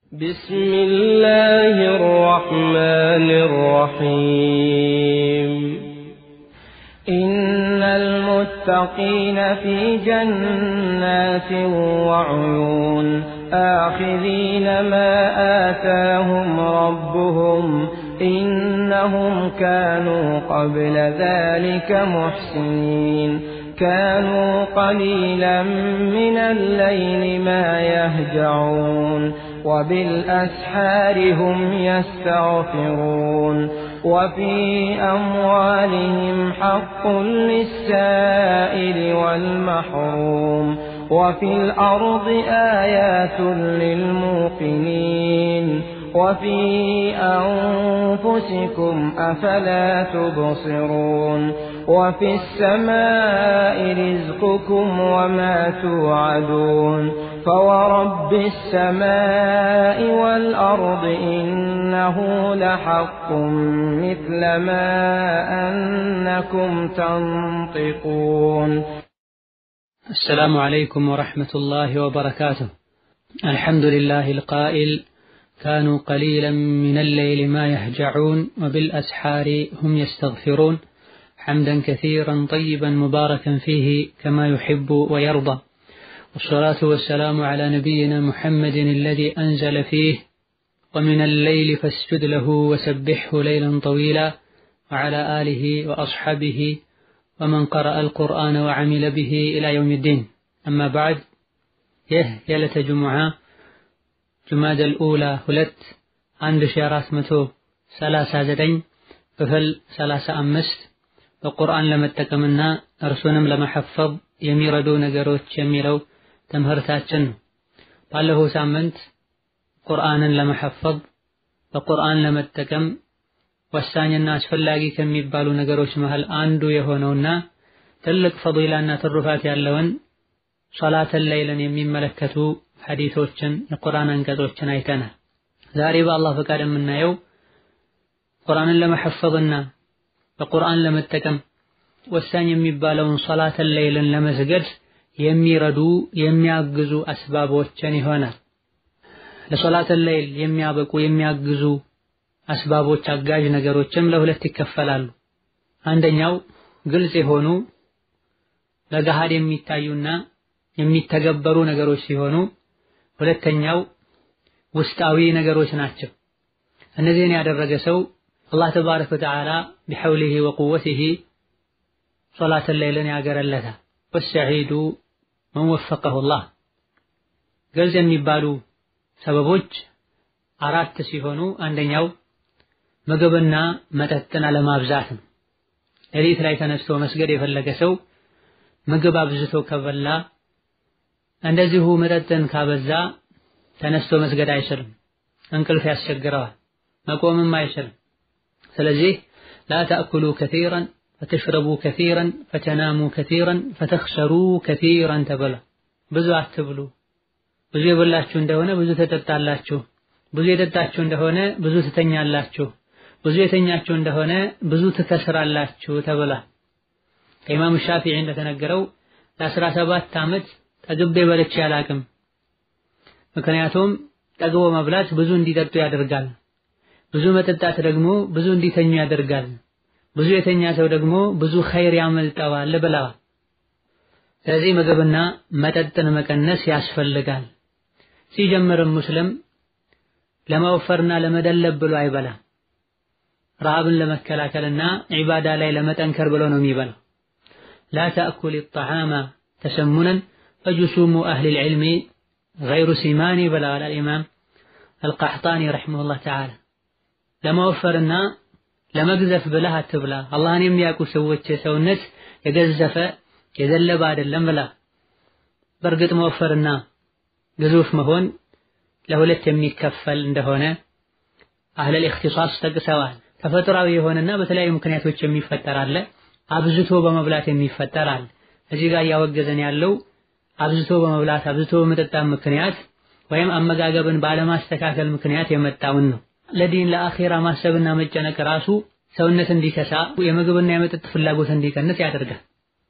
بسم الله الرحمن الرحيم إن المتقين في جنات وعيون آخذين ما آتاهم ربهم إنهم كانوا قبل ذلك محسنين كانوا قليلا من الليل ما يهجعون وبالأسحار هم يستغفرون وفي أموالهم حق للسائل والمحروم وفي الأرض آيات للموقنين وفي أنفسكم أفلا تبصرون وفي السماء رزقكم وما توعدون فورب السماء والأرض إنه لحق مثل ما أنكم تنطقون السلام عليكم ورحمة الله وبركاته الحمد لله القائل كانوا قليلا من الليل ما يهجعون وبالأسحار هم يستغفرون حمدا كثيرا طيبا مباركا فيه كما يحب ويرضى والصلاة والسلام على نبينا محمد الذي أنزل فيه ومن الليل فاسجد له وسبحه ليلا طويلا وعلى آله وأصحابه ومن قرأ القرآن وعمل به إلى يوم الدين أما بعد ይህ የዕለተ ጁሙዓ ጁማደል ኡላ ሁለት አንድ ሺ አራት መቶ ሰላሳ ዘጠኝ ክፍል ሰላሳ አምስት በቁርአን ለመጠቀምና እርሱንም ለመሐፈዝ የሚረዱ ነገሮች የሚለው ትምህርታችን ነው። ባለፈው ሳምንት ቁርአንን ለመሐፈዝ በቁርአን ለመጠቀም ወሳኝና አስፈላጊ ከሚባሉ ነገሮች መሃል አንዱ የሆነውና ትልቅ ፈዲላና ትሩፋት ያለውን ሶላተል ለይልን የሚመለከቱ ሐዲሶችን የቁርአን አንቀጾችን አይተናል። ዛሬ በአላህ ፈቃድ የምናየው ቁርአንን ለመሐፈዝና በቁርአን ለመጠቀም ወሳኝ የሚባለውን ሶላተል ለይልን ለመስገድ የሚረዱ የሚያግዙ አስባቦችን ይሆናል። ለሶላተል ለይል የሚያበቁ የሚያግዙ አስባቦች አጋዥ ነገሮችም ለሁለት ይከፈላሉ። አንደኛው ግልጽ የሆኑ ለገሃድ የሚታዩና የሚተገበሩ ነገሮች ሲሆኑ ሁለተኛው ውስጣዊ ነገሮች ናቸው። እነዚህን ያደረገ ሰው አላህ ተባረከ ወተዓላ ቢሐውሊሂ ወቁወቲሂ ሶላተል ለይልን ያገረለታል። ወሰዒዱ መን ወፈቀሁ ላህ ግልጽ የሚባሉ ሰበቦች አራት ሲሆኑ አንደኛው ምግብና መጠጥን አለማብዛት ነው። ሌሊት ላይ ተነስቶ መስገድ የፈለገ ሰው ምግብ አብዝቶ ከበላ እንደዚሁ መጠጥን ካበዛ ተነስቶ መስገድ አይችልም። እንቅልፍ ያስቸግረዋል። መቆምም አይችልም። ስለዚህ ላ ተእኩሉ ከሲረን ፈተሽረቡ ከሲረን ፈተናሙ ከሲረን ፈተኽሰሩ ከሲረን ተብሏል። ብዙ አትብሉ። ብዙ የበላችሁ እንደሆነ ብዙ ተጠጣላችሁ። ብዙ የጠጣችሁ እንደሆነ ብዙ ትተኛላችሁ። ብዙ የተኛችሁ እንደሆነ ብዙ ትከስራላችሁ ተብሏል። ከኢማም ሻፊዒ እንደተነገረው ለአስራ ሰባት ዓመት ጠግቤ በልቼ አላቅም። ምክንያቱም ጠግቦ መብላት ብዙ እንዲጠጡ ያደርጋል። ብዙ መጠጣት ደግሞ ብዙ እንዲተኙ ያደርጋል። ብዙ የተኛ ሰው ደግሞ ብዙ ኸይር ያመልጠዋል ብለዋል። ስለዚህ ምግብና መጠጥን መቀነስ ያስፈልጋል። ሲጀምርም ሙስሊም ለመወፈርና ለመደለብ ብሎ አይበላም። ረሃብን ለመከላከልና ዒባዳ ላይ ለመጠንከር ብሎ ነው የሚበላው። ላ ተእኩል ጣዓማ ተሰሙነን ፈጁሱሙ አህሊል ዒልሚ ገይሩ ሲማኒ ብለዋል አልኢማም አልቃሕጣኒ ረሒመሁላህ ተዓላ። ለመወፈርና ለመግዘፍ ብለህ አትብላ፣ አላህን የሚያውቁ ሰዎች ሰውነት የገዘፈ የዘለበ አይደለም ብላ። በእርግጥ መወፈርና ግዙፍ መሆን ለሁለት የሚከፈል እንደሆነ አህለል ኢኽቲሳስ ጠቅሰዋል። ተፈጥሯዊ የሆነና በተለያዩ ምክንያቶች የሚፈጠር አለ፣ አብዝቶ በመብላት የሚፈጠር አለ። እዚህ ጋር እያወገዘን ያለው አብዝቶ በመብላት አብዝቶ በመጠጣት ምክንያት ወይም አመጋገብን ባለማስተካከል ምክንያት የመጣውን ነው። ለዲን ለአኼራ ማሰብና መጨነቅ ራሱ ሰውነት እንዲከሳ የምግብና የመጠጥ ፍላጎት እንዲቀንስ ያደርጋል።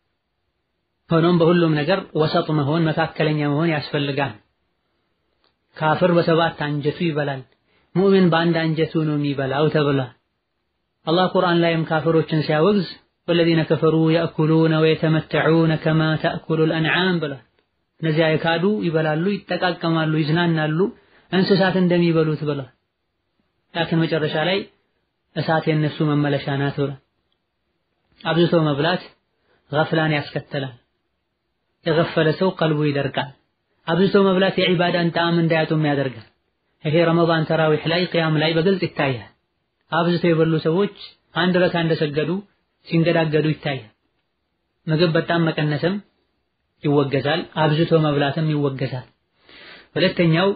ሆኖም በሁሉም ነገር ወሰጥ መሆን መካከለኛ መሆን ያስፈልጋል። ካፍር በሰባት አንጀቱ ይበላል፣ ሙእሚን በአንድ አንጀቱ ነው የሚበላው ተብሏል። አላህ ቁርአን ላይም ካፍሮችን ሲያወግዝ ወለዚነ ከፈሩ የእኩሉነ ወየተመተዑነ ከማ ተእኩሉል አንዓም ብሏል። እነዚያ የካዱ ይበላሉ፣ ይጠቃቀማሉ፣ ይዝናናሉ እንስሳት እንደሚበሉት ብሏል። ላኪን መጨረሻ ላይ እሳት የነሱ መመለሻ ናት ብሏል። አብዝቶ መብላት ገፍላን ያስከትላል። የገፈለ ሰው ቀልቡ ይደርቃል። አብዝቶ መብላት የዒባዳን ጣዕም እንዳያጡም ያደርጋል። ይሄ ረመዳን ተራዊሕ ላይ ቅያም ላይ በግልጽ ይታያል። አብዝቶ የበሉ ሰዎች አንድ ረካ እንደሰገዱ ሲንገዳገዱ ይታያል። ምግብ በጣም መቀነስም ይወገዛል፣ አብዝቶ መብላትም ይወገዛል። ሁለተኛው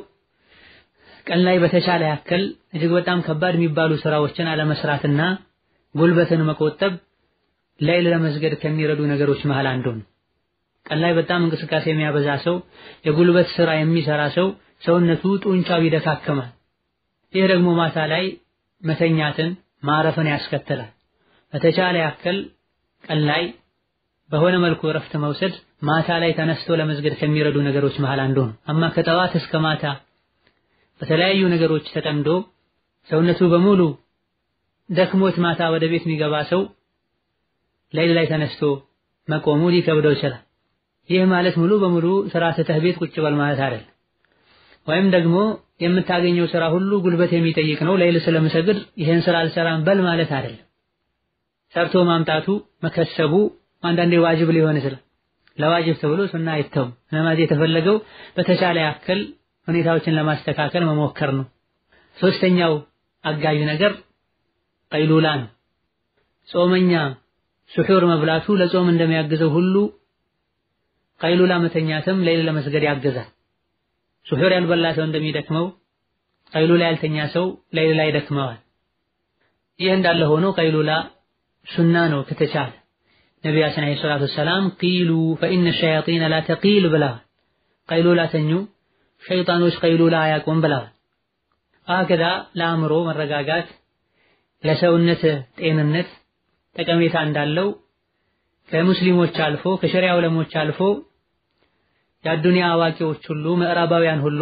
ቀን ላይ በተቻለ ያክል እጅግ በጣም ከባድ የሚባሉ ስራዎችን አለመስራትና ጉልበትን መቆጠብ ሌይል ለመስገድ ከሚረዱ ነገሮች መሃል አንዱ ነው። ቀን ላይ በጣም እንቅስቃሴ የሚያበዛ ሰው፣ የጉልበት ስራ የሚሰራ ሰው ሰውነቱ ጡንቻው ይደካከማል። ይህ ደግሞ ማታ ላይ መተኛትን ማረፍን ያስከትላል። በተቻለ ያክል ቀን ላይ በሆነ መልኩ እረፍት መውሰድ ማታ ላይ ተነስቶ ለመስገድ ከሚረዱ ነገሮች መሃል አንዱ ነው። አማ ከጠዋት እስከ ማታ በተለያዩ ነገሮች ተጠምዶ ሰውነቱ በሙሉ ደክሞት ማታ ወደ ቤት የሚገባ ሰው ሌሊት ላይ ተነስቶ መቆሙ ሊከብደው ይችላል። ይህ ማለት ሙሉ በሙሉ ስራ ትተህ ቤት ቁጭ በል ማለት አይደለም። ወይም ደግሞ የምታገኘው ስራ ሁሉ ጉልበት የሚጠይቅ ነው፣ ሌሊት ስለምሰግድ ይህን ስራ አልሰራም በል ማለት አይደለም። ሰርቶ ማምጣቱ መከሰቡ አንዳንዴ ዋጅብ ሊሆን ይችላል። ለዋጅብ ተብሎ ሱና አይተውም። ነማዝ የተፈለገው በተቻለ ያክል ሁኔታዎችን ለማስተካከል መሞከር ነው። ሶስተኛው አጋዥ ነገር ቀይሉላ ነው። ጾመኛ ስሑር መብላቱ ለጾም እንደሚያግዘው ሁሉ ቀይሉላ መተኛትም ሌሊት ለመስገድ ያግዛል። ስሑር ያልበላ ሰው እንደሚደክመው ቀይሉላ ያልተኛ ሰው ሌሊት ላይ ይደክመዋል። ይህ እንዳለ ሆኖ ቀይሉላ ሱና ነው ከተቻለ ነቢያችን ዓለይሂ ሰላቱ ወሰላም ቂሉ ፈኢነ ሸያጢነ ላ ተቂል ብለዋል። ቀይሉላ ተኙ፣ ሸይጣኖች ቀይሉላ አያውቁም ብለዋል። አከዛ ለአእምሮ መረጋጋት ለሰውነት ጤንነት ጠቀሜታ እንዳለው ከሙስሊሞች አልፎ ከሸሪያ ዑለሞች አልፎ የአዱንያ አዋቂዎች ሁሉ ምዕራባውያን ሁሉ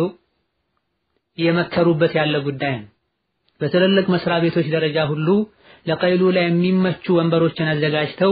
እየመከሩበት ያለ ጉዳይ ነው። በትልልቅ መስሪያ ቤቶች ደረጃ ሁሉ ለቀይሉላ የሚመቹ ወንበሮችን አዘጋጅተው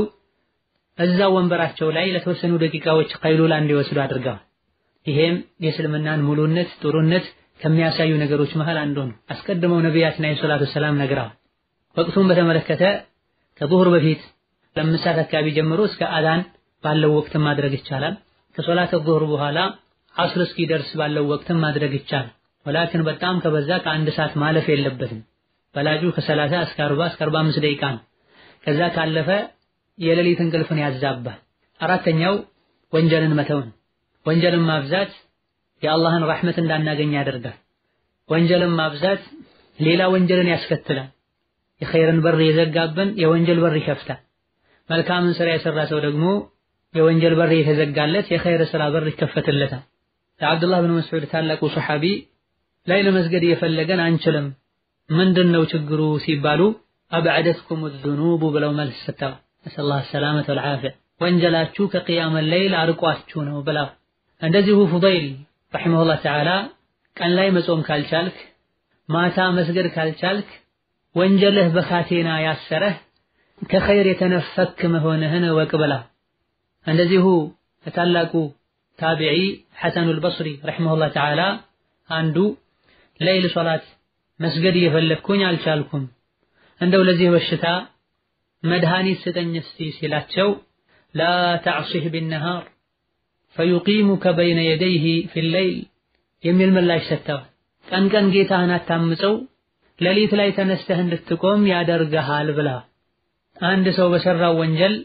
እዛው ወንበራቸው ላይ ለተወሰኑ ደቂቃዎች ቀይሉላ እንዲወስዱ አድርገዋል። ይሄም የእስልምናን ሙሉነት ጥሩነት ከሚያሳዩ ነገሮች መሃል አንዱ ነው። አስቀድመው ነቢያችን ዓለይሂ ሰላቱ ወሰላም ነግረዋል። ወቅቱን በተመለከተ ከዙሁር በፊት ለአምስት ሰዓት አካባቢ ጀምሮ እስከ አዛን ባለው ወቅትም ማድረግ ይቻላል። ከሶላት ዙሁር በኋላ አስር እስኪደርስ ባለው ወቅትም ማድረግ ይቻላል። ወላኪን በጣም ከበዛ ከአንድ ሰዓት ማለፍ የለበትም። በላጁ ከሰላሳ እስከ አርባ እስከ አርባ አምስት ደቂቃ ነው። ከዛ ካለፈ የሌሊት እንቅልፍን ያዛባል። አራተኛው ወንጀልን መተውን። ወንጀልን ማብዛት የአላህን ረሕመት እንዳናገኝ ያደርጋል። ወንጀልን ማብዛት ሌላ ወንጀልን ያስከትላል። የኸይርን በር የዘጋብን የወንጀል በር ይከፍታል። መልካምን ስራ የሰራ ሰው ደግሞ የወንጀል በር የተዘጋለት የኸይር ስራ በር ይከፈትለታል። ለዓብዱላህ ብን መስዑድ ታላቁ ሰሓቢ ላይ ለመስገድ እየፈለገን አንችልም፣ ምንድን ነው ችግሩ ሲባሉ አብዐደትኩም ዙኑቡ ብለው መልስ ሰጥተዋል። ነስአሉላህ ሰላመተ ወልዓፊያ ወንጀላችሁ ከቅያመ ሌይል አርቋችሁ ነው ብለው። እንደዚሁ ፉደይል ረሒመሁላህ ተዓላ ቀን ላይ መጾም ካልቻልክ ማታ መስገድ ካልቻልክ ወንጀልህ በካቴና ያሰረህ ከኸይር የተነፈክ መሆንህን እወቅ ብላ። እንደዚሁ ታላቁ ታቢዒ ሐሰኑል በስሪ ረሒመሁላህ ተዓላ አንዱ ሌይል ሶላት መስገድ እየፈለግኩኝ አልቻልኩም፣ እንደው ለዚህ በሽታ መድኃኒት ስጠኝ እስቲ ሲላቸው ላ ተዕሲህ ቢነሃር ፈዩቂሙከ በይነ የደይህ ፊሌይል የሚል ምላሽ ሰጥተዋል። ቀን ቀን ጌታህን አታምፀው ሌሊት ላይ ተነስተህ እንድትቆም ያደርግሃል ብላ። አንድ ሰው በሰራው ወንጀል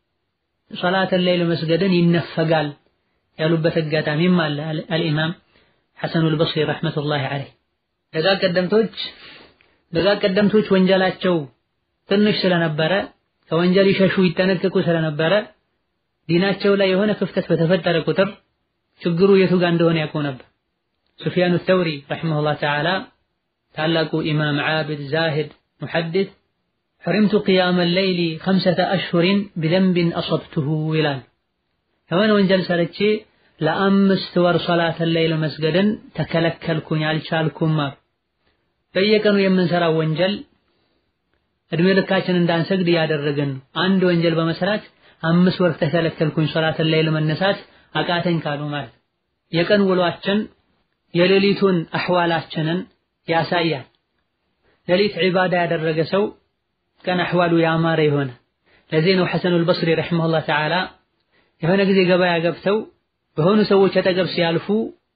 ሶላተል ሌይል መስገድን ይነፈጋል ያሉበት አጋጣሚም አለ። አልኢማም ሐሰኑል በስሪ ረሕመቱላሂ ዐለይህ ደጋ ቀደምቶች ደጋ ቀደምቶች ወንጀላቸው ትንሽ ስለነበረ ከወንጀል ይሸሹ ይጠነቀቁ ስለነበረ ዲናቸው ላይ የሆነ ክፍተት በተፈጠረ ቁጥር ችግሩ የቱ ጋር እንደሆነ ያውቁ ነበር። ሱፊያኑ ተውሪ ረሒመሁላህ ተዓላ ታላቁ ኢማም ዓቢድ ዛሂድ ሙሐዲስ ሕሪምቱ ቅያመ ሌይሊ ኸምሰተ አሽሁሪን ቢዘንቢን አሰብቱሁ ይላል። የሆነ ወንጀል ሰርቼ ለአምስት ወር ሶላተል ለይል መስገድን ተከለከልኩኝ አልቻልኩም። በየቀኑ የምንሰራው ወንጀል እድሜ ልካችን እንዳንሰግድ እያደረግን ነው። አንድ ወንጀል በመስራት አምስት ወር ተከለከልኩኝ ሶላተል ለይል መነሳት አቃተኝ ካሉ ማለት የቀን ውሏችን የሌሊቱን አህዋላችንን ያሳያል። ሌሊት ዒባዳ ያደረገ ሰው ቀን አህዋሉ ያማረ የሆነ ለዚህ ነው ሐሰኑል በስሪ ረሒመሁላህ ተዓላ የሆነ ጊዜ ገበያ ገብተው በሆኑ ሰዎች አጠገብ ሲያልፉ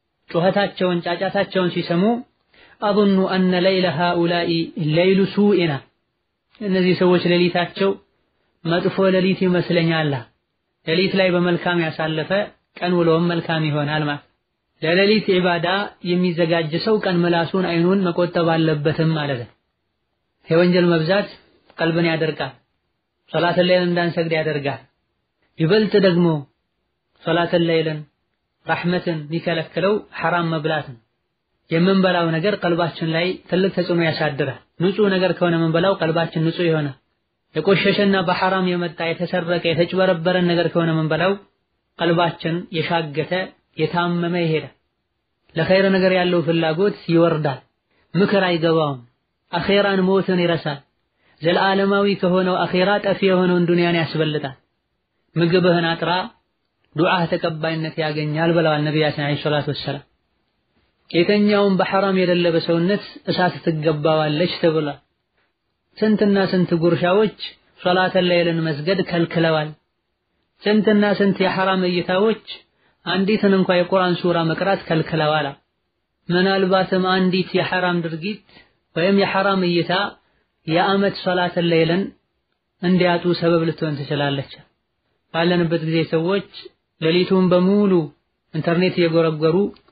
ጩኸታቸውን ጫጫታቸውን ሲሰሙ አظኑ አነ ለይለ ሃኡላኢ ለይሉ ሱኢና እነዚህ ሰዎች ሌሊታቸው መጥፎ ሌሊት ይመስለኛል። ሌሊት ላይ በመልካም ያሳለፈ ቀን ውሎም መልካም ይሆናል ማለት ለሌሊት ዒባዳ የሚዘጋጅ ሰው ቀን ምላሱን አይኑን መቆጠብ አለበትም ማለት ነው። የወንጀል መብዛት ቀልብን ያደርቃል፣ ሶላተል ለይልን እንዳንሰግድ ያደርጋል። ይበልጥ ደግሞ ሶላተል ለይልን ረሕመትን የሚከለክለው ሐራም መብላት ነው። የምንበላው ነገር ቀልባችን ላይ ትልቅ ተጽዕኖ ያሳድራል። ንጹህ ነገር ከሆነ የምንበላው ቀልባችን ንጹህ የሆነ የቆሸሸና በሐራም የመጣ የተሰረቀ የተጭበረበረን ነገር ከሆነ የምንበላው ቀልባችን የሻገተ የታመመ ይሄዳል። ለኸይር ነገር ያለው ፍላጎት ይወርዳል። ምክር አይገባውም። አኼራን ሞትን ይረሳል። ዘለዓለማዊ ከሆነው አኼራ ጠፊ የሆነውን ዱንያን ያስበልጣል። ምግብህን አጥራ ዱዓህ ተቀባይነት ያገኛል ብለዋል ነቢያችን ዓለይሂ ሰላቱ ወሰላም። የተኛውም በሐራም የደለበ ሰውነት እሳት ትገባዋለች ተብሏል። ስንትና ስንት ጉርሻዎች ሶላተል ለይልን መስገድ ከልክለዋል። ስንትና ስንት የሐራም እይታዎች አንዲትን እንኳ የቁርአን ሱራ መቅራት ከልክለዋል። ምናልባትም አንዲት የሐራም ድርጊት ወይም የሐራም እይታ የዓመት ሶላተል ለይልን እንዲያጡ ሰበብ ልትሆን ትችላለች። ባለንበት ጊዜ ሰዎች ሌሊቱን በሙሉ ኢንተርኔት እየጎረጎሩ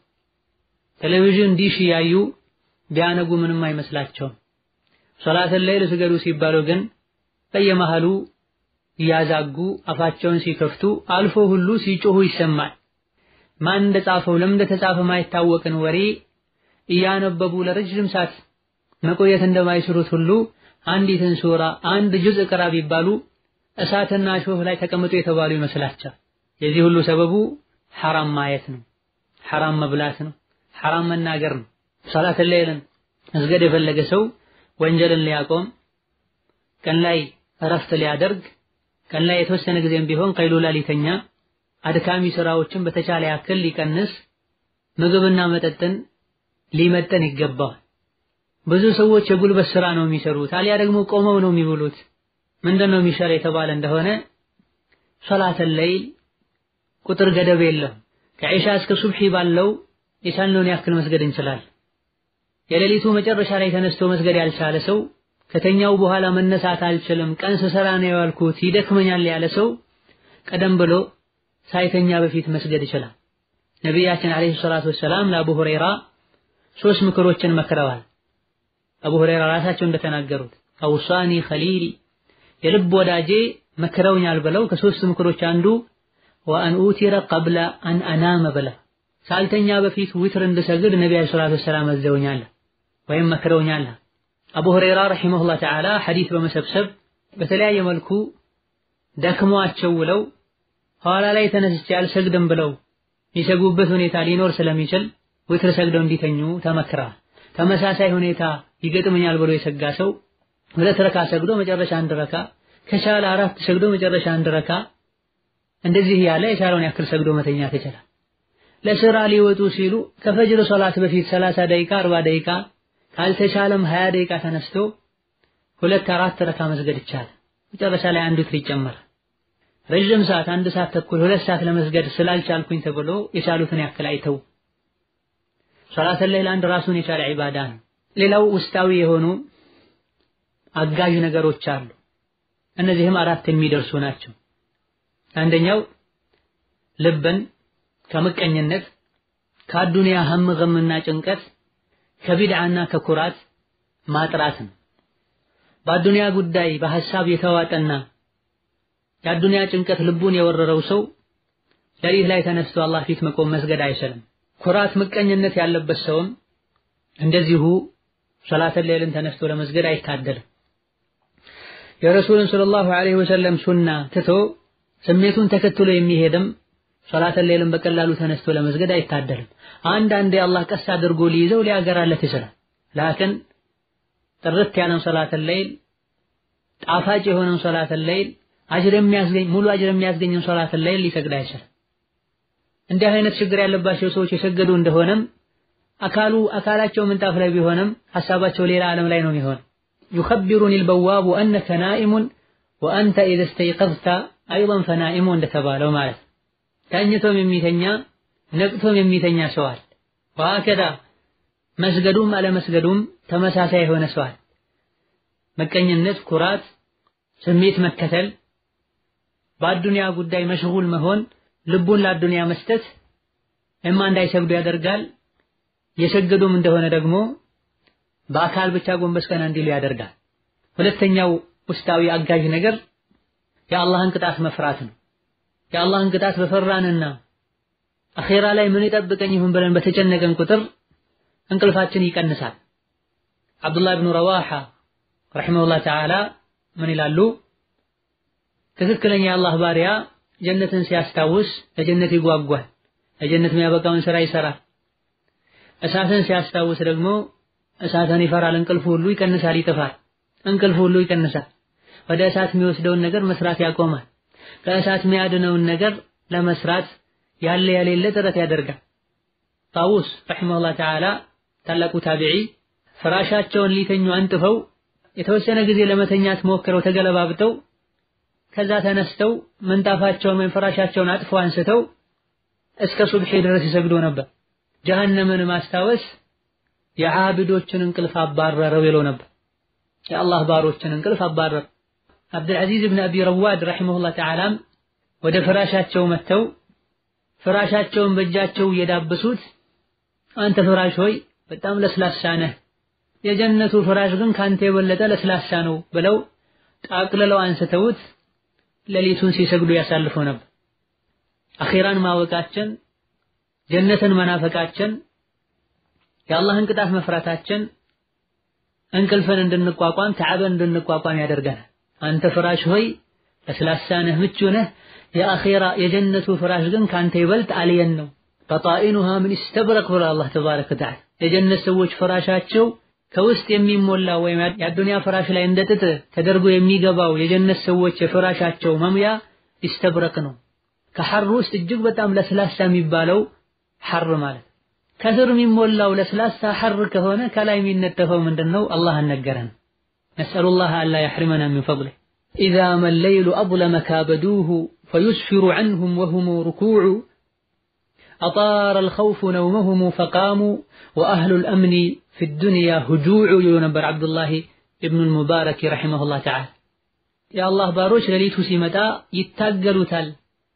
ቴሌቪዥን ዲሽ እያዩ ቢያነጉ ምንም አይመስላቸውም። ሶላተል ለይል ስገዱ ሲባሉ ግን በየመሃሉ እያዛጉ አፋቸውን ሲከፍቱ አልፎ ሁሉ ሲጮሁ ይሰማል። ማን እንደጻፈው ለምን እንደተጻፈ ማይታወቅን ወሬ እያነበቡ ለረጅም ሰዓት መቆየት እንደማይችሉት ሁሉ አንዲትን ሱራ አንድ ጁዝ ቅራ ቢባሉ እሳትና እሾህ ላይ ተቀምጦ የተባሉ ይመስላቸዋል። የዚህ ሁሉ ሰበቡ ሐራም ማየት ነው፣ ሐራም መብላት ነው፣ ሐራም መናገር ነው። ሶላተል ለይልን መስገድ የፈለገ ሰው ወንጀልን ሊያቆም ቀን ላይ እረፍት ሊያደርግ ቀን ላይ የተወሰነ ጊዜም ቢሆን ቀይሉላ ሊተኛ አድካሚ ስራዎችን በተቻለ ያክል ሊቀንስ ምግብና መጠጥን ሊመጠን ይገባዋል። ብዙ ሰዎች የጉልበት ስራ ነው የሚሰሩት፣ አሊያ ደግሞ ቆመው ነው የሚውሉት። ምንድን ነው የሚሻል የተባለ እንደሆነ ሶላተል ለይል ቁጥር ገደብ የለውም። ከዒሻ እስከ ሱብሒ ባለው የቻልነውን ያክል መስገድ እንችላለን። የሌሊቱ መጨረሻ ላይ ተነስቶ መስገድ ያልቻለ ሰው ከተኛው በኋላ መነሳት አልችልም፣ ቀን ስሰራ ነው የዋልኩት፣ ይደክመኛል ያለ ሰው ቀደም ብሎ ሳይተኛ በፊት መስገድ ይችላል። ነቢያችን ዓለይሂ ሰላቱ ወሰላም ለአቡ ሁረይራ ሶስት ምክሮችን መክረዋል። አቡ ሁረይራ ራሳቸው እንደተናገሩት አውሳኒ ኸሊሊ የልብ ወዳጄ መክረውኛል ብለው ከሶስት ምክሮች አንዱ ወአን ኡቲረ ቀብለ አን አናመ ብለ ሳልተኛ በፊት ዊትር እንድሰግድ ነቢ ዓለይሂ ሰላቱ ወሰላም አዘውኛል ወይም መክረውኛል። አቡ ሁረይራ ረሂመሁላህ ተዓላ ሐዲስ በመሰብሰብ በተለያየ መልኩ ደክሟቸው ውለው ኋላ ላይ ተነስቼ አልሰግድም ብለው የሚሰጉበት ሁኔታ ሊኖር ስለሚችል ዊትር ሰግደው እንዲተኙ ተመክረዋል። ተመሳሳይ ሁኔታ ይገጥመኛል ብሎ የሰጋ ሰው ሁለት ረካ ሰግዶ መጨረሻ አንድ ረካ ከቻለ አራት ሰግዶ መጨረሻ አንድ ረካ እንደዚህ ያለ የቻለውን ያክል ሰግዶ መተኛት ይችላል። ለስራ ሊወጡ ሲሉ ከፈጅር ሶላት በፊት 30 ደቂቃ 40 ደቂቃ ካልተቻለም 20 ደቂቃ ተነስቶ ሁለት አራት ረካ መስገድ ይቻላል። መጨረሻ ላይ አንዱ ትር ይጨመራል። ረዥም ሰዓት አንድ ሰዓት ተኩል ሁለት ሰዓት ለመስገድ ስላልቻልኩኝ ተብሎ የቻሉትን ያክል አይተው። ሶላተል ለይል አንድ ራሱን የቻለ ዒባዳ ነው። ሌላው ውስጣዊ የሆኑ አጋዥ ነገሮች አሉ። እነዚህም አራት የሚደርሱ ናቸው። አንደኛው ልብን ከምቀኝነት ከአዱንያ ሀም ገምና ጭንቀት ከቢድዓና ከኩራት ማጥራት ነው። በአዱንያ ጉዳይ በሐሳብ የተዋጠና የአዱንያ ጭንቀት ልቡን የወረረው ሰው ሌሊት ላይ ተነስቶ አላህ ፊት መቆም መስገድ አይችልም። ኩራት ምቀኝነት ያለበት ሰውም እንደዚሁ ሶላተል ለይልን ተነስቶ ለመስገድ አይታደልም። የረሱልን ሰለላሁ ዐለይሂ ወሰለም ሱና ትቶ ስሜቱን ተከትሎ የሚሄድም ሶላተል ሌይልን በቀላሉ ተነስቶ ለመስገድ አይታደልም። አንዳንዴ አላህ ቀስ አድርጎ ሊይዘው ሊያገራለት ይችላል። ላክን ጥርት ያለን ሶላተል ሌይል ጣፋጭ የሆነን ሶላተል ሌይል አጅር የሚያስገኝ ሙሉ አጅር የሚያስገኝን ሶላተል ሌይል ሊሰግድ አይችልም። እንዲህ አይነት ችግር ያለባቸው ሰዎች የሰገዱ እንደሆነም አካሉ አካላቸው ምንጣፍ ላይ ቢሆንም ሐሳባቸው ሌላ ዓለም ላይ ነው የሚሆን ዩኸቢሩኒ ልበዋቡ አነከ ናኢሙን ወአንተ ኢዘ ስተይቀዝተ አይضን ፈናኢሙ እንደተባለው ማለት ተኝቶም የሚተኛ ነቅቶም የሚተኛ ሰዋል ወሀከዛ መስገዱም አለመስገዱም ተመሳሳይ የሆነ ሰዋል መቀኝነት፣ ኩራት፣ ስሜት መከተል፣ በአዱንያ ጉዳይ መሽጉል መሆን፣ ልቡን ለአዱንያ መስጠት እማ እንዳይሰግዱ ያደርጋል። የሰገዱም እንደሆነ ደግሞ በአካል ብቻ ጎንበስ ቀና እንዲሉ ያደርጋል። ሁለተኛው ውስጣዊ አጋዥ ነገር የአላህን ቅጣት መፍራት ነው። የአላህን ቅጣት በፈራንና አኼራ ላይ ምን ይጠብቀኝ ይሁን ብለን በተጨነቀን ቁጥር እንቅልፋችን ይቀንሳል። አብዱላህ ብኑ ረዋሓ ረሒመሁላህ ተዓላ ምን ይላሉ? ትክክለኛ የአላህ ባሪያ ጀነትን ሲያስታውስ ለጀነት ይጓጓል፣ ለጀነት የሚያበቃውን ስራ ይሰራል። እሳትን ሲያስታውስ ደግሞ እሳትን ይፈራል። እንቅልፍ ሁሉ ይቀንሳል፣ ይጠፋል። እንቅልፍ ሁሉ ይቀንሳል። ወደ እሳት የሚወስደውን ነገር መስራት ያቆማል። ከእሳት የሚያድነውን ነገር ለመስራት ያለ ያሌለ ጥረት ያደርጋል። ጣውስ ረሒመሁላህ ተዓላ ታላቁ ታቢዒ ፍራሻቸውን ሊተኙ አንጥፈው የተወሰነ ጊዜ ለመተኛት ሞክረው ተገለባብጠው ከዛ ተነስተው ምንጣፋቸውን ወይም ፍራሻቸውን አጥፈው አንስተው እስከ ሱብሒ ድረስ ይሰግዱ ነበር። ጀሀነምን ማስታወስ የዓብዶችን እንቅልፍ አባረረው ይለው ነበር። የአላህ ባሮችን እንቅልፍ አባረረ። አብዱልዓዚዝ ብን አቢ ረዋድ ረሒመሁላህ ተዓላም ወደ ፍራሻቸው መጥተው ፍራሻቸውን በእጃቸው እየዳበሱት አንተ ፍራሽ ሆይ በጣም ለስላሳ ነህ፣ የጀነቱ ፍራሽ ግን ካንተ የበለጠ ለስላሳ ነው ብለው ጣቅልለው አንስተውት ሌሊቱን ሲሰግዱ ያሳልፈው ነበር። አኼራን ማወቃችን፣ ጀነትን መናፈቃችን፣ የአላህን ቅጣት መፍራታችን እንቅልፍን እንድንቋቋም ተዓበን እንድንቋቋም ያደርገናል። አንተ ፍራሽ ሆይ ለስላሳ ነህ፣ ምቹ ነህ፣ የአኼራ የጀነቱ ፍራሽ ግን ካንተ ይበልጥ አልየን ነው። በጣኢኑሃ ምን ይስተብረቅ ብሎ አላህ ተባረከ ወተዓላ የጀነት ሰዎች ፍራሻቸው ከውስጥ የሚሞላ ወይም የአዱንያ ፍራሽ ላይ እንደ ጥጥ ተደርጎ የሚገባው የጀነት ሰዎች የፍራሻቸው መሙያ ይስተብረቅ ነው። ከሐር ውስጥ እጅግ በጣም ለስላሳ የሚባለው ሐር ማለት ከስር የሚሞላው ለስላሳ ሐር ከሆነ ከላይ የሚነጠፈው ምንድን ነው? አላህ አልነገረን። ነስአሉላህ አላ የሕሪመና ሚን ፈድሊህ ኢዛ መለይሉ አظለመ ካበዱሁ ፈዩስፊሩ ዐንሁም ወሁሙ ሩኩዑ አጣረ አልኸውፉ ነውመሁሙ ፈቃሙ ወአህሉል አምኒ ፊ ዱንያ ሁጁዑ ይሉ ነበር ዓብዱላህ ኢብኑል ሙባረክ ረሒመሁላህ ተዓላ። የአላህ ባሮች ሌሊቱ ሲመጣ ይታገሉታል።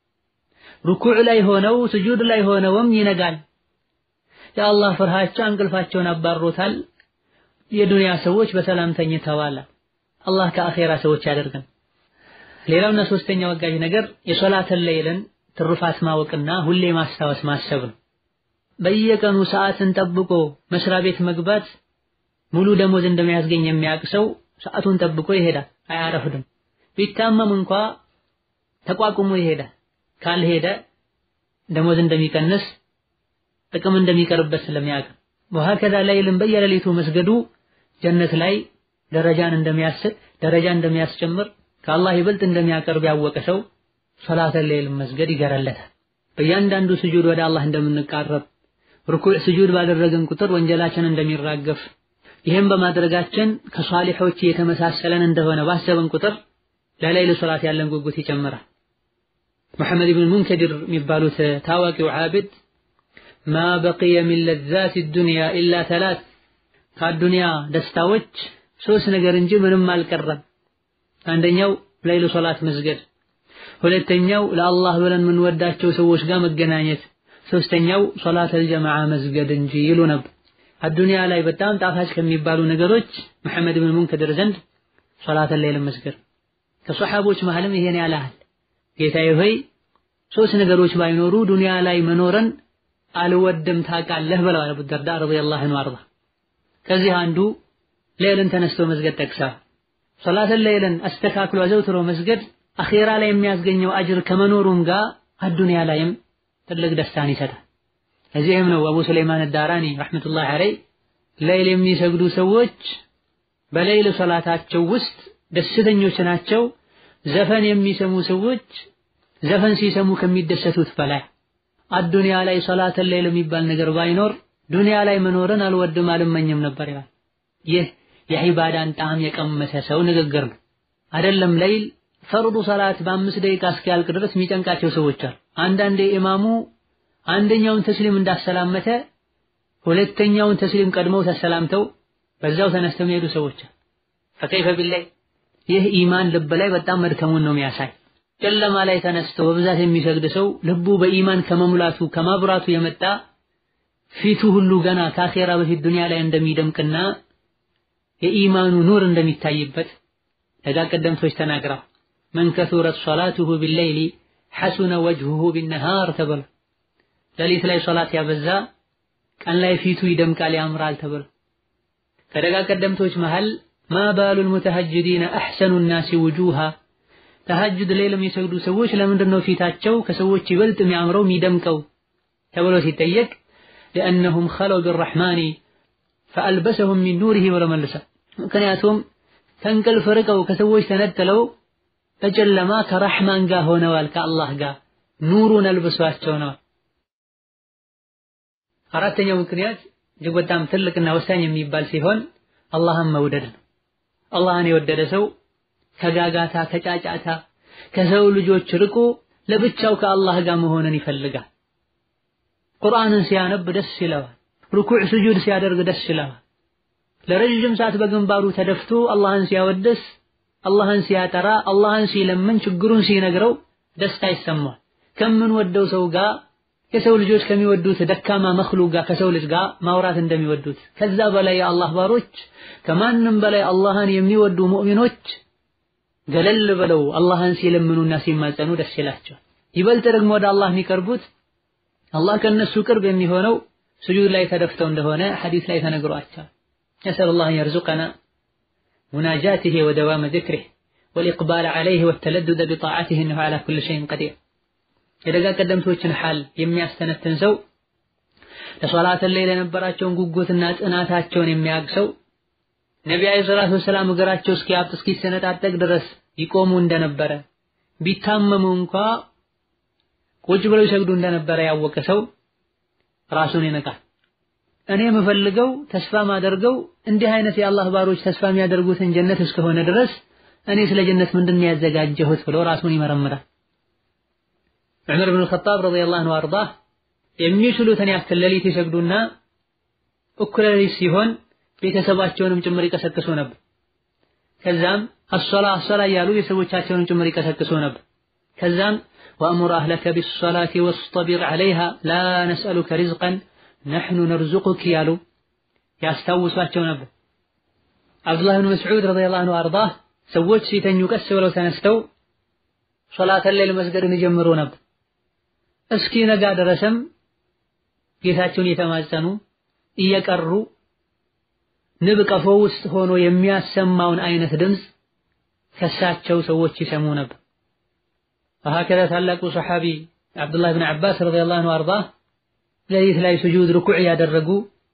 ሩኩዕ ላይ ሆነው ስጁድ ላይ ሆነውም ይነጋል። የአላህ ፍርሃቻ እንቅልፋቸውን አባሮታል። የዱንያ ሰዎች በሰላም ተኝተዋል። አላህ ከአኼራ ሰዎች ያደርገን። ሌላውና ሶስተኛው አጋዥ ነገር የሶላተል ሌይልን ትሩፋት ማወቅና ሁሌ ማስታወስ ማሰብ ነው። በየቀኑ ሰዓትን ጠብቆ መስሪያ ቤት መግባት ሙሉ ደሞዝ እንደሚያስገኝ የሚያውቅ ሰው ሰዓቱን ጠብቆ ይሄዳል፣ አያረፍድም። ቢታመም እንኳ ተቋቁሞ ይሄዳል። ካልሄደ ደሞዝ እንደሚቀንስ ጥቅም እንደሚቀርበት ስለሚያውቅ ወሀከዛ ሌይልን በየሌሊቱ መስገዱ ጀነት ላይ ደረጃን እንደሚያስጥ ደረጃ እንደሚያስጨምር ከአላህ ይበልጥ እንደሚያቀርብ ያወቀ ሰው ሶላተል ሌይልን መስገድ ይገረለታል። በእያንዳንዱ ስጁድ ወደ አላህ እንደምንቃረብ ርኩዕ ስጁድ ባደረግን ቁጥር ወንጀላችን እንደሚራገፍ ይህም በማድረጋችን ከሷሊሖች የተመሳሰለን እንደሆነ ባሰብን ቁጥር ለሌይል ሶላት ያለን ጉጉት ይጨምራል። መሐመድ ብን ሙንከዲር የሚባሉት ታዋቂው ዓቢድ ማ በቂየ ሚን ለዛት ዱንያ ኢላ ተላት ከአዱንያ ደስታዎች ሶስት ነገር እንጂ ምንም አልቀረም። አንደኛው ሌይል ሶላት መስገድ፣ ሁለተኛው ለአላህ ብለን የምንወዳቸው ሰዎች ጋር መገናኘት፣ ሶስተኛው ሶላተል ጀማዓ መስገድ እንጂ ይሉ ነበር። አዱንያ ላይ በጣም ጣፋጭ ከሚባሉ ነገሮች መሐመድ ብን ሙንከዲር ዘንድ ሶላተል ሌይል መስገድ። ከሰሓቦች መሃልም ይሄን ያላል ጌታዬ ሆይ ሶስት ነገሮች ባይኖሩ ዱንያ ላይ መኖረን አልወድም ታውቃለህ ብለዋል አቡ ደርዳ ረዲየላሁ ዐንሁ አርዳ። ከዚህ አንዱ ሌይልን ተነስቶ መስገድ ጠቅሳ ሶላተል ሌይልን አስተካክሎ አዘውትሮ መስገድ አኼራ ላይ የሚያስገኘው አጅር ከመኖሩም ጋር አዱንያ ላይም ትልቅ ደስታን ይሰጣል። እዚህም ነው አቡ ሱለይማን አዳራኒ ረሕመቱላሂ ዐለይህ ለይል የሚሰግዱ ሰዎች በሌይል ሶላታቸው ውስጥ ደስተኞች ናቸው። ዘፈን የሚሰሙ ሰዎች ዘፈን ሲሰሙ ከሚደሰቱት በላይ አዱንያ ላይ ሶላተል ሌይል የሚባል ነገር ባይኖር ዱንያ ላይ መኖርን አልወድም አልመኝም ነበር ይላል። ይህ የዒባዳን ጣዕም የቀመሰ ሰው ንግግር ነው። አይደለም ሌይል ፈርዱ ሰላት በአምስት ደቂቃ እስኪያልቅ ድረስ የሚጨንቃቸው ሰዎች አሉ። አንዳንዴ ኢማሙ አንደኛውን ተስሊም እንዳሰላመተ ሁለተኛውን ተስሊም ቀድመው ተሰላምተው በዛው ተነስተው የሚሄዱ ሰዎች አሉ። ፈከይፈ ቢላይ ይህ ኢማን ልብ ላይ በጣም መድከሙን ነው የሚያሳይ። ጨለማ ላይ ተነስቶ በብዛት የሚሰግድ ሰው ልቡ በኢማን ከመሙላቱ ከማብራቱ የመጣ ፊቱ ሁሉ ገና ከአኼራ በፊት ዱንያ ላይ እንደሚደምቅና የኢማኑ ኑር እንደሚታይበት ደጋ ቀደምቶች ተናግረው መን ከሱረት ሶላቱሁ ቢለይሊ ሐሱነ ወጅሁሁ ቢነሃር ተብሎ ሌሊት ላይ ሶላት ያበዛ ቀን ላይ ፊቱ ይደምቃል ያምራል ተብሎ ከደጋ ቀደምቶች መሃል ማ ባሉል ሙተሐጅዲነ አሕሰኑ ናሲ ውጁሃ ተሐጅድ ሌሊት የሚሰግዱ ሰዎች ለምንድን ነው ፊታቸው ከሰዎች ይበልጥ የሚያምረው የሚደምቀው ተብሎ ሲጠየቅ ሊአነሁም ኸለው ቢረሕማኒ ፈአልበሰሁም ሚን ኑሪሂ ብሎ መልሰው ምክንያቱም ከእንቅልፍ ርቀው ከሰዎች ተነጥለው በጨለማ ከረሕማን ጋር ሆነዋል ከአላህ ጋር ኑሩን አልብሷቸው ነው። አራተኛው ምክንያት እጅግ በጣም ትልቅና ወሳኝ የሚባል ሲሆን አላህን መውደድ ነው። አላህን የወደደ ሰው ከጋጋታ ከጫጫታ ከሰው ልጆች ርቆ ለብቻው ከአላህ ጋር መሆንን ይፈልጋል። ቁርአንን ሲያነብ ደስ ይለዋል። ሩኩዕ ስጁድ ሲያደርግ ደስ ይለዋል። ለረጅም ሰዓት በግንባሩ ተደፍቶ አላህን ሲያወድስ፣ አላህን ሲያጠራ፣ አላህን ሲለምን፣ ችግሩን ሲነግረው ደስታ ይሰማል። ከምንወደው ሰው ጋር የሰው ልጆች ከሚወዱት ደካማ መክሉቅ ጋር ከሰው ልጅ ጋር ማውራት እንደሚወዱት ከዛ በላይ የአላህ ባሮች ከማንም በላይ አላህን የሚወዱ ሙእሚኖች ገለል ብለው አላህን ሲለምኑና ሲማጸኑ ደስ ይላቸዋል። ይበልጥ ደግሞ ወደ አላህ የሚቀርቡት አላህ ከነሱ ቅርብ የሚሆነው ስጁድ ላይ ተደፍተው እንደሆነ ሐዲስ ላይ ተነግሯቸዋል። ነስአል ላህ የርዙቀና ሙናጃቲሂ ወደዋመ ዚክሪህ ወልኢቅባል ዐለይህ ወተለዱደ ቢጣዓቲህ እነሁ ዐላ ኩሊ ሸይን ቀዲር። የደጋ ቀደምቶችን ሐል የሚያስተነትን ሰው ለሶላት ላይ ለነበራቸውን ጉጉትና ጽናታቸውን የሚያግሰው ነቢ ዓለይሂ ሰላቱ ወሰላም እግራቸው እስኪያብጥ እስኪሰነጣጠቅ ድረስ ይቆሙ እንደነበረ ቢታመሙ እንኳ ቁጭ ብለው ይሰግዱ እንደነበረ ያወቀ ሰው ራሱን ይነቃል። እኔ የምፈልገው ተስፋ ማደርገው እንዲህ አይነት የአላህ ባሮች ተስፋ የሚያደርጉትን ጀነት እስከሆነ ድረስ እኔ ስለ ጀነት ምንድን ነው ያዘጋጀሁት ብሎ ራሱን ይመረምራል። ዑመር ብን ኸጣብ ረዲየላሁ ዐንሁ አርዳህ የሚችሉትን ያክል ሌሊት ይሰግዱና እኩለ ሌሊት ሲሆን ቤተሰባቸውንም ጭምር ይቀሰቅሱ ነበር። ከዛም አሶላ አሶላ እያሉ ቤተሰቦቻቸውንም ጭምር ይቀሰቅሱ ነበር። ከዛም ወአሙር አህለከ ቢሶላቲ ወስጠቢር ዐለይሃ ላ ነስአሉከ ሪዝቀን ነሕኑ ነርዙቁክ ያሉ ያስታውሷቸው ነበር። አብዱላህ ብን መስዑድ ረዲየላሁ ዐንሁ አርዳህ ሰዎች ሲተኙ ቀስ ብለው ተነስተው ሶላተል ሌል መስገድን ይጀምሩ ነበር። እስኪ ነጋ ድረስም ጌታቸውን እየተማጸኑ እየቀሩ ንብ ቀፎ ውስጥ ሆኖ የሚያሰማውን አይነት ድምፅ ከሳቸው ሰዎች ይሰሙ ነበር። ወሀከዛ ታላቁ ሰሓቢ አብዱላህ ብን ዓባስ ረዲየላሁ ዐንሁ አርዳህ ሌሊት ላይ ስጁድ ርኩዕ ያደረጉ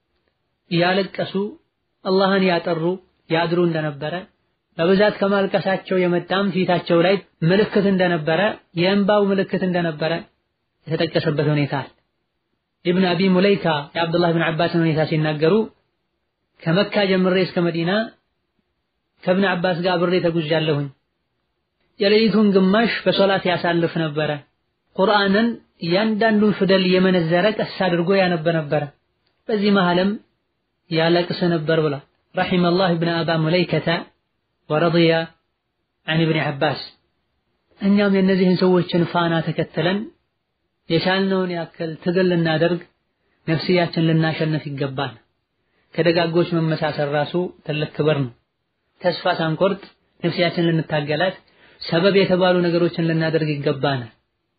እያለቀሱ አላህን ያጠሩ ያድሩ እንደነበረ በብዛት ከማልቀሳቸው የመጣም ፊታቸው ላይ ምልክት እንደነበረ የእንባው ምልክት እንደነበረ የተጠቀሰበት ሁኔታ አለ። ኢብን አቢ ሙለይካ የአብዱላህ ብን ዓባስን ሁኔታ ሲናገሩ ከመካ ጀምሬ እስከ መዲና ከእብን ዓባስ ጋር አብሬ ተጉዣለሁኝ። የሌሊቱን ግማሽ በሶላት ያሳልፍ ነበረ። ቁርአንን እያንዳንዱን ፊደል የመነዘረ ቀስ አድርጎ ያነበ ነበረ። በዚህ መሃልም ያለቅስ ነበር ብሏል። ረሒመላህ ብን አባ ሙለይከተ ወረضየ አን ኢብን ዓባስ። እኛም የእነዚህን ሰዎችን ፋና ተከትለን የቻልነውን ያክል ትግል ልናደርግ ነፍስያችን ልናሸንፍ ይገባል። ከደጋጎች መመሳሰል ራሱ ትልቅ ክብር ነው። ተስፋ ሳንቆርጥ ነፍስያችን ልንታገላት ሰበብ የተባሉ ነገሮችን ልናደርግ ይገባናል።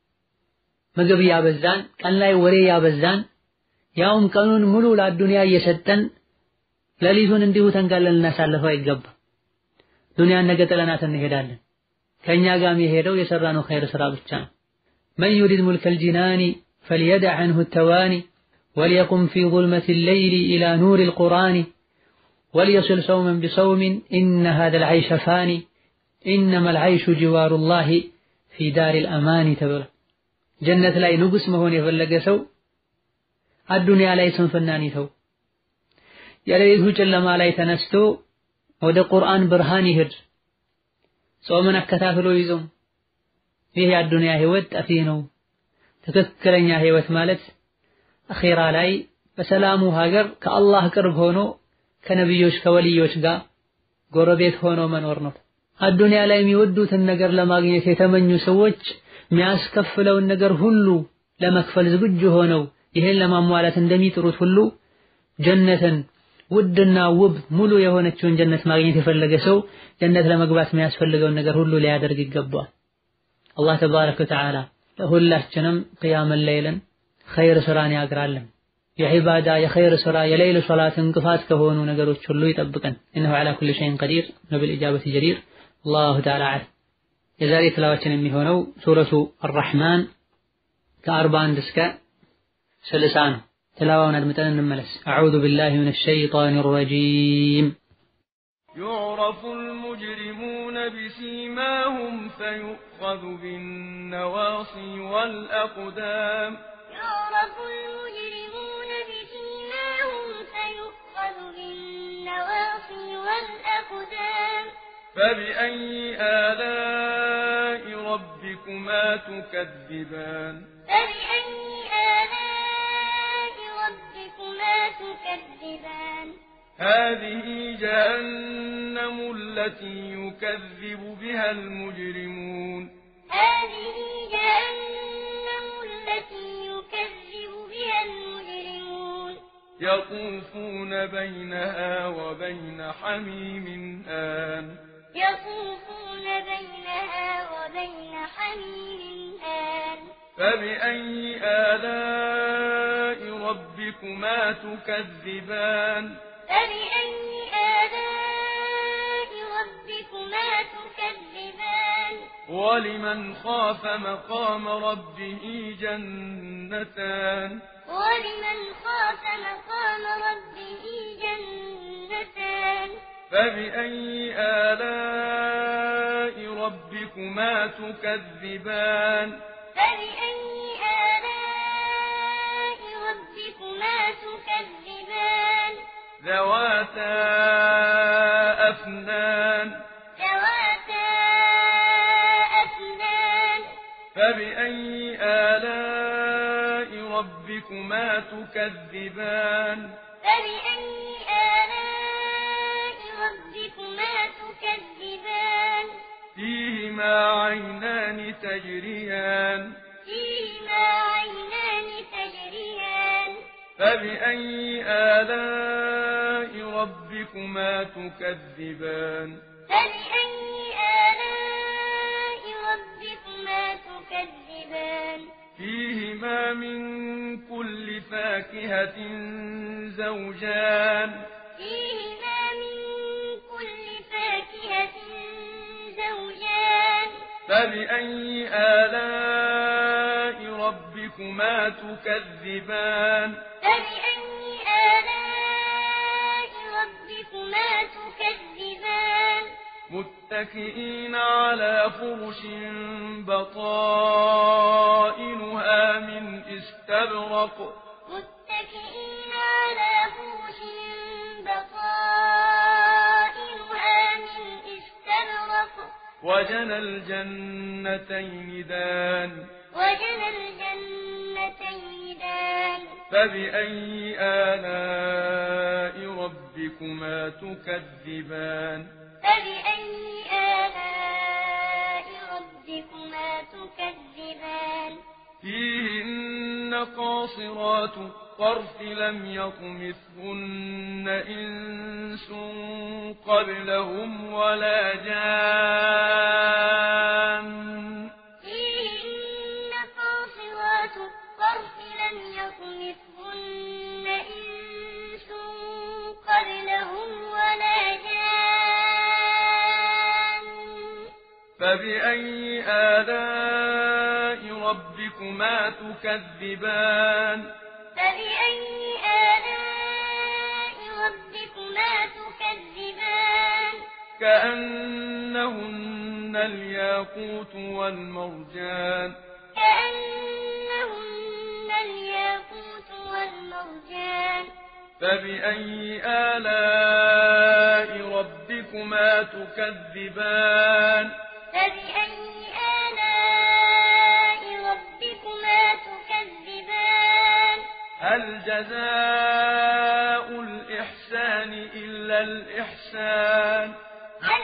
ምግብ ያበዛን፣ ቀን ላይ ወሬ ያበዛን፣ ያውም ቀኑን ሙሉ ለአዱንያ እየሰጠን ሌሊቱን እንዲሁ ተንጋለን ልናሳልፈው አይገባም። ዱንያን ነገ ጥለናት እንሄዳለን። ከእኛ ጋር የሄደው የሰራነው ኸይር ስራ ብቻ ነው። መን ዩሪድ ሙልከል ጂናኒ فليدع عنه التواني وليقم في ظلمة الليل إلى نور القرآن وليصل صوما بصوم إن هذا العيش فاني إنما العيش جوار الله في دار الأمان تبر جنة لا نقص مهون يفلق سو الدنيا لا يسنفناني تو የሌሊቱ ጨለማ ላይ ተነስቶ ወደ ቁርአን ብርሃን ይሄድ ጾምን አከታትሎ ይዞም ይህ የአዱንያ ህይወት ጠፊ ነው። ትክክለኛ ህይወት ማለት አኼራ ላይ በሰላሙ ሀገር ከአላህ ቅርብ ሆኖ ከነቢዮች ከወልዮች ጋር ጎረቤት ሆኖ መኖር ነው። አዱንያ ላይ የሚወዱትን ነገር ለማግኘት የተመኙ ሰዎች የሚያስከፍለውን ነገር ሁሉ ለመክፈል ዝግጁ ሆነው ይሄን ለማሟላት እንደሚጥሩት ሁሉ ጀነትን ውድና ውብ ሙሉ የሆነችውን ጀነት ማግኘት የፈለገ ሰው ጀነት ለመግባት የሚያስፈልገውን ነገር ሁሉ ሊያደርግ ይገባል። አላህ ተባረከ ወተዓላ ለሁላችንም ቅያመን ለይልን ኸይር ስራን ያግራልን። የዒባዳ የኸይር ስራ የሌይል ሶላት እንቅፋት ከሆኑ ነገሮች ሁሉ ይጠብቀን። ኢነሁ ዐላ ኩሊ ሸይን ቀዲር ወቢልኢጃበቲ ጀዲር። አላሁ ተዓላ አዕለም። የዛሬ ትላዋችን የሚሆነው ሱረቱ አራሕማን ከአርባ አንድ እስከ ስልሳ ነው። تلاوة ندمتنا نملس أعوذ بالله من الشيطان الرجيم يعرف المجرمون بسيماهم فيؤخذ بالنواصي والأقدام يعرف المجرمون بسيماهم فيؤخذ بالنواصي والأقدام فبأي آلاء ربكما تكذبان فبأي آلاء ربكما تكذبان هذه جهنم التي يكذب بها المجرمون هذه جهنم التي يكذب بها المجرمون يطوفون بينها وبين حميم آن يطوفون بينها وبين حميم آن فبأي آلاء ربكما تكذبان فبأي آلاء ربكما تكذبان ولمن خاف مقام ربه جنتان ولمن خاف مقام ربه جنتان فبأي آلاء ربكما تكذبان فبأي آلاء ربكما تكذبان ذواتا أفنان ذواتا أفنان فبأي آلاء ربكما تكذبان فبأي آلاء ربكما تكذبان فيهما عينان تجريان فيهما عينان تجريان فبأي آلاء ربكما تكذبان فبأي آلاء ربكما تكذبان فيهما من كل فاكهة زوجان فيهما من كل فاكهة زوجان فبأي آلاء ربكما تكذبان فبأي آلاء ربكما تكذبان متكئين على فرش بطائنها من استبرق متكئين على فرش بطائنها من استبرق وجنى الجنتين دان وجنى الجنتين دان فبأي آلاء ربكما تكذبان فبأي آلاء ربكما تكذبان فيهن قاصرات الطرف لم يطمثهن إنس قبلهم ولا جان فيهن قاصرات الطرف لم يطمثهن إنس قبلهم ولا جان فبأي آلاء ربكما ربكما تكذبان فبأي آلاء ربكما تكذبان كأنهن الياقوت والمرجان كأنهن الياقوت والمرجان فبأي آلاء ربكما تكذبان فبأي آلاء ربكما تكذبان هل جزاء الإحسان إلا الإحسان هل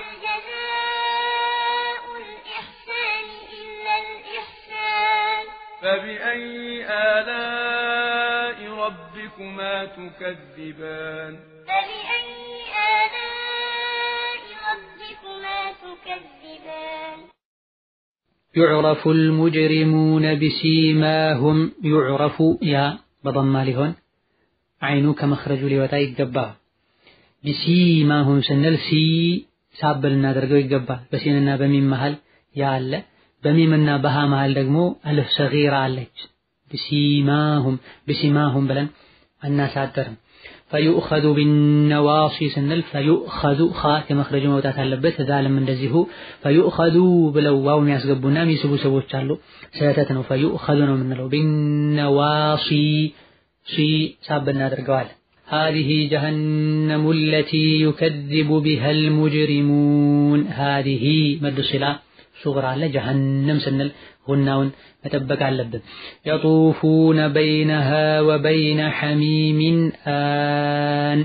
جزاء الإحسان إلا الإحسان فبأي آلاء ربكما تكذبان فبأي آلاء ربكما تكذبان يعرف المجرمون بسيماهم يعرف يا بضم لهون عينو كمخرج ሊወጣ ይገባል ቢሲማሁም ስንል ሲ ሳብ ልናደርገው ይገባል በሲንና በሚም መሃል ያ አለ በሚምና በሃ መሃል ደግሞ አልፍ ሰጊራ አለች ቢሲማሁም ቢሲማሁም ብለን አናሳደርም ፈዩእኸዙ ቢነዋሲ ስንል ፈዩእኸዙ ኻ ከመክረጁ መውጣት አለበት። ዛልም እንደዚሁ ፈዩእኸዙ ብለው ዋው የሚያስገቡና የሚስቡ ሰዎች አሉ። ስህተት ነው። ፈዩእኸዙ ነው የምንለው። ቢነዋሲ ሲ ሳብ እናደርገዋለን። هذه جهنم التي يكذب بها المجرمون هذه مد صلة صغرى على جهنم سنل غناون መጠበቅ አለብን። የጡፉነ በይነሃ ወበይነ ሐሚሚን አን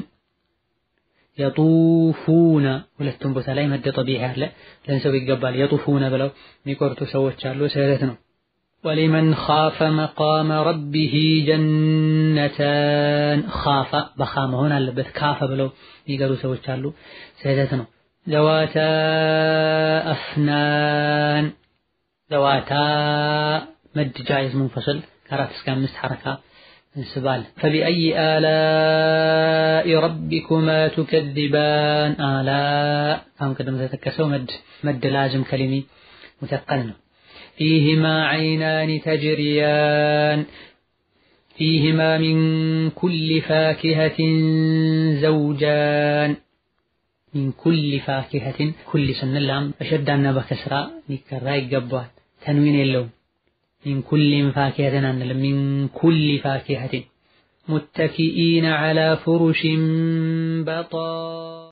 የጡፉነ ሁለቱም ቦታ ላይ መደ ጠቢዕ አለ ለንሰው ይገባል። የጡፉነ ብለው የሚቆርጡ ሰዎች አሉ። ስህተት ነው። ወሊመን ኻፈ መቃመ ረቢሂ ጀነታን ኻፈ በኻ መሆን አለበት። ካፈ ብለው የሚቀሩ ሰዎች አሉ። ስህተት ነው። ዘዋታ አፍናን ዘዋታ መድ ጃይዝ ሙንፈስል ከአራት እስከ አምስት ሐረካ እንስባል። ፈቢአይ አላኢ ረቢኩማ ቱከዚባን አላ አሁን ቅድም ተጠቀሰው መድ መድ ላዝም ከሊሚ ሙተቀል ነው። ፊህማ ዐይናኒ ተጅሪያን ፊህማ ሚን ኩሊ ፋኪሀትን ዘውጃን ሚን ኩሊ ፋኪሀትን ኩሊ ስንል ላም በሸዳና በከስራ ሊከራ ይገባዋል። ተንዊን የለውም። ሚን ኩሊን ፋኪሀትን አንልም። ሚን ኩሊ ፋኪሀትን ሙተኪኢነ ዐላ ፍሩሽን በጣ